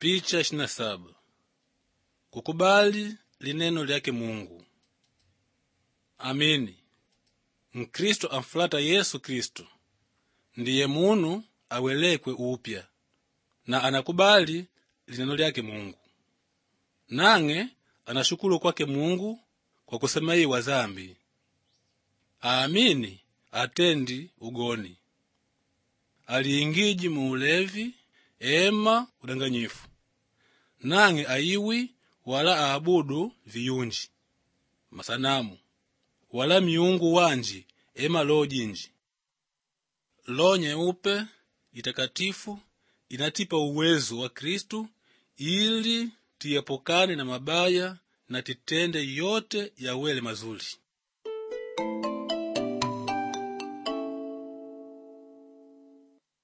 Picha ishirini na saba kukubali lineno lyake Mungu. Amini Mkristo amfulata Yesu Kristo ndiye munu awelekwe upya na anakubali lineno lyake Mungu, nang'e anashukulu kwake Mungu kwa kusemaiwa zambi. Aamini atendi ugoni, aliingiji mu ulevi ema udanganyifu, nang'e ayiwi wala aabudu viyunji masanamu wala miungu wanji ema loho jinji. Loho nyeupe itakatifu inatipa uwezo wa Kristu ili tiyepukane na mabaya na titende yote yawele mazuri.